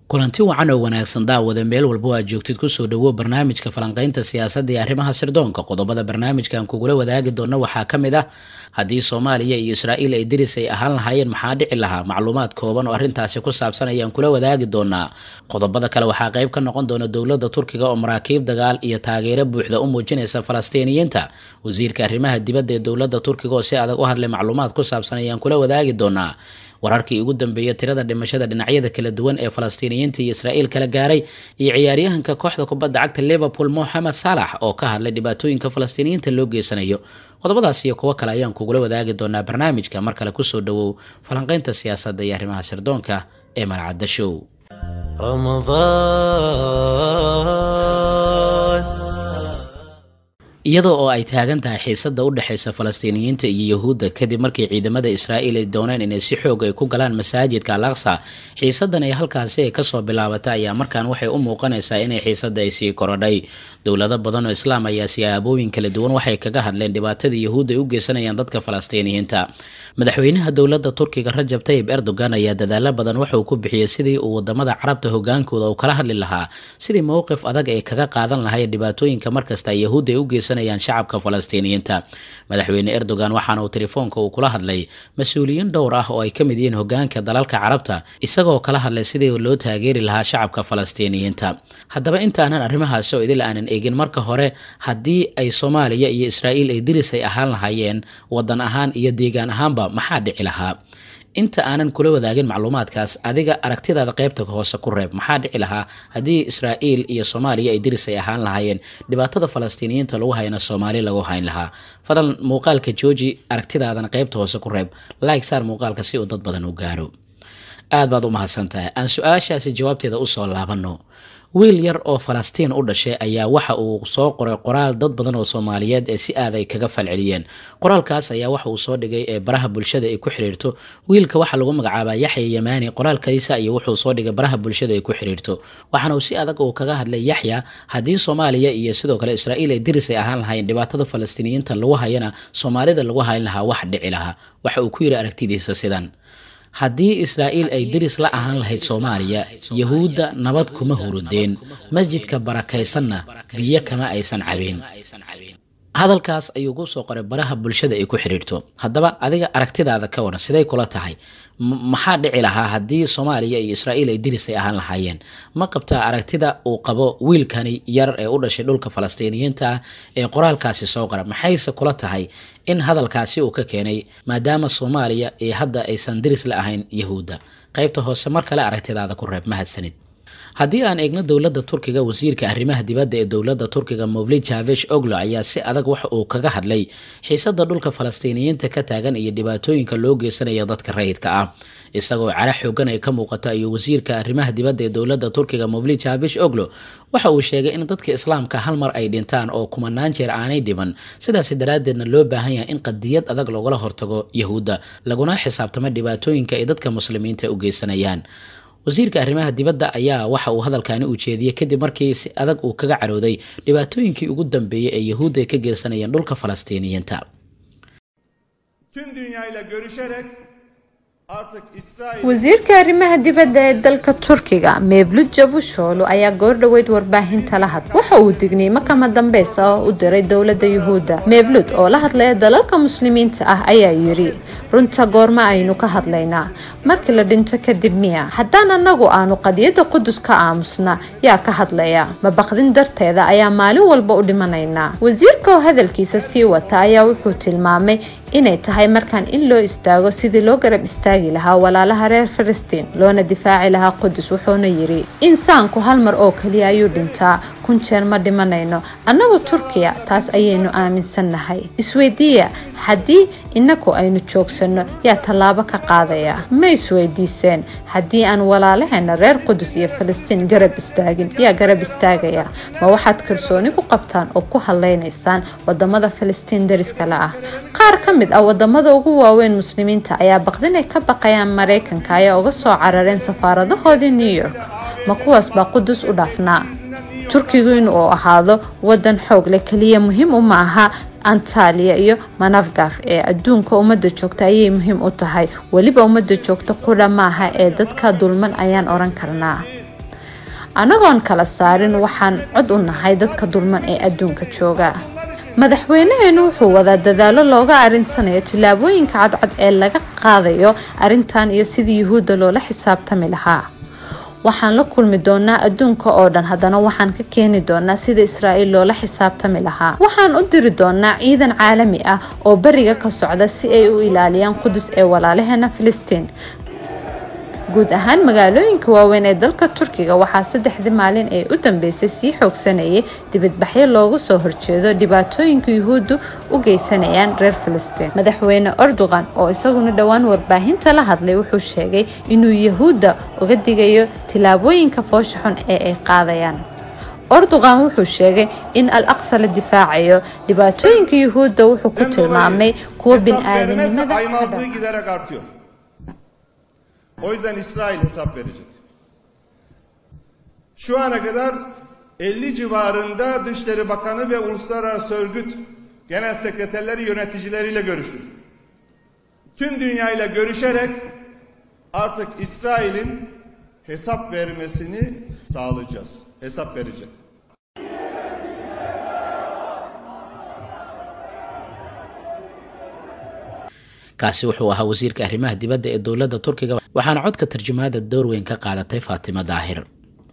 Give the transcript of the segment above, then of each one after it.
kulanti wacan oo wanaagsan daawada meel walba aad joogtid kusoo dhawo barnaamijka falanqaynta siyaasadda iyo arrimaha sirdoonka qodobada barnaamijkan kugula wadaagi doona waxaa ka mid ah haddii soomaaliya iyo israa'iil ay deris ay ahaan lahaayeen maxaa dhici lahaa macluumaad kooban oo arrintaasi ku saabsan ayaan kula wadaagi doonaa qodobada kale waxaa qayb ka noqon doona dowladda turkiga oo maraakiib dagaal iyo taageero buuxda u muujinaysa falastiiniyiinta wasiirka arrimaha dibadda ee dowladda turkiga oo si adag u hadlay macluumaad ku saabsan ayaan kula wadaagi doonaa wararkii ugu dambeeyay tirada dhimashada dhinacyada kala duwan ee falastiiniyiinta iyo israa'iil kala gaaray iyo ciyaaryahanka kooxda kubadda cagta liverpool moxamed salax oo ka hadlay dhibaatooyinka falastiiniyiinta loo geysanayo qodobadaas iyo kuwo kale ayaan kugula wadaagi doonaa barnaamijka mar kale kusoo dhawow falanqaynta siyaasadda iyo arrimaha sirdoonka ee malcadda show iyadoo oo ay taagan tahay xiisada u dhexaysa falastiiniyiinta iyo yahuudda kadib markii ciidamada israa'iil ay dooneen inay si xoog ay ku galaan masaajidka al aqsa xiisadan ay halkaasi ay kasoo bilaabatay ayaa markaan waxay u muuqanaysaa inay xiisada ay sii korodhay dowlado badan oo islaam ayaa siyaabooyin kala duwan waxay kaga hadleen dhibaatada yahuudda ay u geysanayaan dadka falastiiniyiinta madaxweynaha dowladda turkiga rajab tayib erdogan ayaa dadaalo badan waxauu ku bixiyey sidii uu wadamada carabta hogaankooda uu kala hadli lahaa sidii mowqif adag ay kaga qaadan lahayen dhibaatooyinka markasta yahuudda ay u geysan shacabka falastiiniyiinta madaxweyne erdogan waxaana uu telefoonka uu kula hadlay mas-uuliyiin dhowr ah oo ay ka mid yihiin hogaanka dalalka carabta isagoo kala hadlay sidii loo taageeri lahaa shacabka falastiiniyiinta haddaba intaanan arrimahaasi oo idil aanan eegin marka hore haddii ay soomaaliya iyo israa'iil ay diris ay ahaan lahaayeen wadan ahaan iyo deegaan ahaanba maxaa dhici lahaa inta aanan kula wadaagin macluumaadkaas adiga aragtidaada qaybta hoose ku reeb maxaa dhici lahaa haddii israa'iil iyo soomaaliya ay diris ay ahaan lahaayeen dhibaatada falastiiniyiinta lagu hayana soomaali lagu hayn lahaa fadlan muuqaalka jooji aragtidaadana qaybta hoose ku reeb like saar muuqaalka si uu dad badan u gaaro aad baad u mahadsan tahay aan su-aashaasi jawaabteeda usoo laabano wiil yar oo falastiin u dhashay ayaa waxa uu soo qoray qoraal dad badan oo soomaaliyeed ee si aad ay kaga falceliyeen qoraalkaas ayaa waxa uu soo dhigay ee baraha bulshada ay ku xiriirto wiilka waxaa lagu magacaabaa yaxya yamaani qoraalkaysa iyo wuxuu soo dhigay baraha bulshada ay ku xiriirto waxaana uu si adag uu kaga hadlay yaxya haddii soomaaliya iyo sidoo kale israa'iil ay diris ay ahaan lahayn dhibaatada falastiiniyiinta lagu hayana soomaalida lagu hayn lahaa wax dhici lahaa waxa uu ku yidhi aragtidiisa sidan haddii israa'iil ay deris la ahaan lahayd soomaaliya yahuudda nabad kuma hurudeen masjidka barakaysanna biyo kama aysan cabeen hadalkaas ayuu ku soo qoray baraha bulshada ay ku xidhiirto haddaba adiga aragtidaada ka waran siday kula tahay maxaa dhici lahaa haddii soomaaliya iyo israa'iil ay deris ay ahaan lahaayeen ma qabtaa aragtida uu qabo wiilkani yar ee u dhashay dhulka falastiiniyiinta ah ee qoraalkaasi soo qora maxayse kula tahay in hadalkaasi uu ka keenay maadaama soomaaliya iyo hadda aysan deris la ahayn yahuudda qaybta hoose mar kale aragtidaada ku reeb mahadsanid haddii aan eegno dowladda turkiga wasiirka arrimaha dibadda ee dowladda turkiga movlid javesh oglo ayaa si adag waxa uu kaga hadlay xiisada dhulka falastiiniyiinta ka taagan iyo dhibaatooyinka loo geysanaya dadka rayidka ah isagoo cara xoogan ay ka muuqato ayuu wasiirka arrimaha dibadda ee dowladda turkiga movlid javesh oglo waxa uu sheegay in dadka islaamka hal mar ay dhintaan oo kumanaan jeer aanay dhiman sidaasi daraaddeedna loo baahan yahay in qadiyad adag loogala hortago yahuudda laguna xisaabtamo dhibaatooyinka ay dadka muslimiinta u geysanayaan wasiirka arrimaha dibadda ayaa waxa uu hadalkaani u jeediyey kadib markii si adag uu kaga carooday dhibaatooyinkii ugu dambeeyey ee yahuudda ay ka geysanayeen dhulka falastiiniyiinta wasiirka arrimaha dibadda ee dalka turkiga mevlut cavusoglu ayaa goordhoweyd warbaahinta la hadlay waxa uu digniimo kama dambeysa oo u diray dowladda yuhuudda mevlut oo la hadlaya dalalka muslimiinta ah ayaa yidhi runta goorma aynu ka hadlaynaa markii la dhinto kadib miya haddaan anagu aanu qadiyadda qudus ka aamusna yaa ka hadlaya mabaqdin darteeda ayaa maalin walba u dhimanaynaa wasiirka oo hadalkiisa sii wata ayaa wuxuu tilmaamay inay tahay markaan in loo istaago sidii loo garab istaagi lahaa walaalaha reer falastiin loona difaaci lahaa qudus wuxuuna yidhi insaanku hal mar oo keliya ayuu dhintaa kun jeer ma dhimanayno annagu turkiya taas ayaynu aaminsannahay isweydiiya haddii inaku aynu joogsanno yaa tallaabo ka qaadaya ma isweydiiseen haddii aan walaalaheena reer qudus iyo falastiin garab istaagin yaa garab istaagaya ma waxaad kalsooni ku qabtaan oo ku hadlaynaysaan wadamada falastiin dariska la ah qaar ka mid ah wadamada ugu waaweyn muslimiinta ayaa baqdinay ka baqayaan maraykanka ayaa uga soo carareen safaaradahoodii new york ma kuwaas baa qudus u dhaafnaa turkigu in uu ahaado wadan xoog leh keliya muhiim uma aha antaliya iyo manafgaf ee adduunka ummadda joogta ayay muhiim u tahay weliba ummadda joogta qudha maaha ee dadka dulman ayaan oran karnaa anagoon kala saarin waxaan cod u nahay dadka dulman ee adduunka jooga madaxweynaheenu wuxuu wadaa dadaalo looga arinsanayo tillaabooyinka cadcad ee laga qaadayo arrintan iyo sidii yuhuudda loola xisaabtami lahaa waxaan la kulmi doonaa adduunka oo dhan haddana waxaan ka keeni doonaa sida israa'iil loola xisaabtami lahaa waxaan u diri doonaa ciidan caalami ah oo beriga ka socda si ay u ilaaliyaan qudus ee walaalaheena filistiin guud ahaan magaalooyinka waaweyn ee dalka turkiga waxaa saddexdii maalin ee u dambeysay sii xoogsanayay dibadbaxyo loogu soo horjeedo dhibaatooyinka yuhuuddu u geysanayaan reer filistiin madaxweyne erdogan oo isaguna dhowaan warbaahinta la hadlay wuxuu sheegay inuu yahuudda uga digayo tillaabooyinka foosha xun ee ay qaadayaan erdogan wuxuu sheegay in al aqsa la difaacayo dhibaatooyinka yuhuudda wuxuu ku tilmaamay kuwa bin-aadanimada O yüzden İsrail hesap verecek. Şu ana kadar 50 civarında Dışişleri Bakanı ve Uluslararası Örgüt Genel Sekreterleri yöneticileriyle görüştük. Tüm dünyayla görüşerek artık İsrail'in hesap vermesini sağlayacağız. Hesap verecek. kaasi wuxuu ahaa wasiirka arrimaha dibadda ee dowladda turkiga waxaana codka tarjumaada door weyn ka qaadatay faatima daahir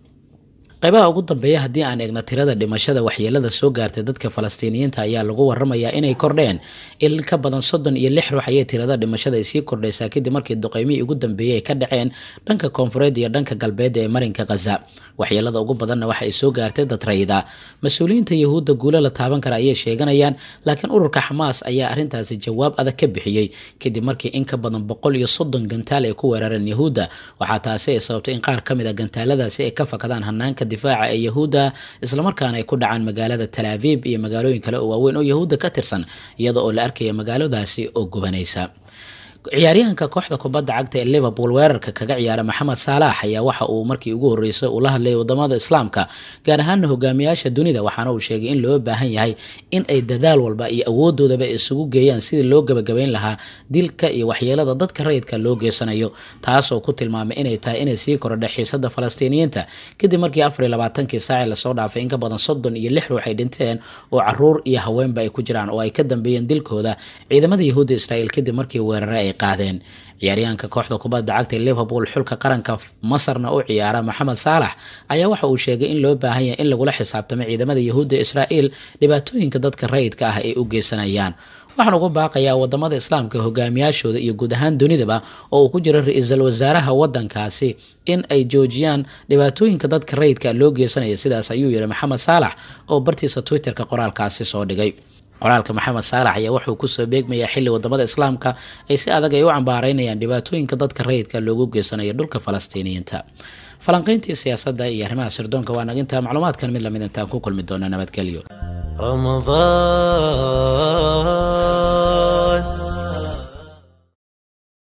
qaybaha ugu dambeeya haddii aan eegna tirada dhimashada waxyeelada soo gaartay dadka falastiiniyiinta ayaa lagu waramayaa inay kordheen in ka badan soddon iyo lix ruux ayay tirada dhimashada ay sii kordhaysaa kadib markii duqeymihii ugu dambeeyey ay ka dhaceen dhanka koonfureed iyo dhanka galbeed ee marinka khaza waxyeelada ugu badanna waxa ay soo gaartay dad rayida mas-uuliyiinta yahuudda guulo la taaban kara ayay sheeganayaan laakiin ururka xamaas ayaa arrintaasi jawaab adag ka bixiyey kadib markii in ka badan boqol iyo soddon gantaal ay ku weerareen yahuudda waxaa taasi ay sababtay in qaar ka mid a gantaaladaasi ay ka fakadaan hanaanka difaaca ee yahuudda islamarkaana ay ku dhacaan magaalada talaabib iyo magaalooyin kale oo waaweyn oo yahuudda ka tirsan iyada oo la arkaya magaaladaasi oo gubanaysa ciyaaryahanka kooxda kubadda cagta ee liverpool weerarka kaga ciyaara maxamed saalax ayaa waxa uu markii ugu horreysay uu la hadlayay wadamada islaamka gaar ahaana hogaamiyaasha dunida waxaana uu sheegay in loo baahan yahay in ay dadaal walba iyo awoodoodaba isugu geeyaan sidii loo gabagabayn lahaa dilka iyo waxyeelada dadka rayidka loo geysanayo taasoo ku tilmaamay inay tahay inay sii korodha xiisada falastiiniyiinta kadib markii afar iyo labaatankii saaci lasoo dhaafay in ka badan soddon iyo lix ruux ay dhinteen oo caruur iyo haweenba ay ku jiraan oo ay ka dambeeyeen dilkooda ciidamada yahuudda israa'iil kadib markii weerare ay qaadeen ciyaaryahanka kooxda kubadda cagta ee liverpool xulka qaranka masarna u ciyaara maxamed saalax ayaa waxa uu sheegay in loo baahan yahay in lagula xisaabtamo ciidamada yahuudda israa'iil dhibaatooyinka dadka rayidka ah ay u geysanayaan waxaan ugu baaqayaa wadamada islaamka hogaamiyaashooda iyo guud ahaan dunidaba oo uu ku jiro ra-iisul wasaaraha wadankaasi in ay joojiyaan dhibaatooyinka dadka rayidka loo geysanaya sidaas ayuu yihi maxamed saalax oo bartiisa twitterka qoraalkaasi soo dhigay qoraalka maxamed saalax ayaa wuxuu kusoo beegmayaa xilli wadamada islaamka ay si adag ay u cambaareynayaan dhibaatooyinka dadka rayidka loogu geysanayo dhulka falastiiniyiinta falanqayntii siyaasadda iyo arrimaha sirdoonka waa naginta macluumaadkan mid lamid intaan ku kulmi doona nabadgelyo رمضان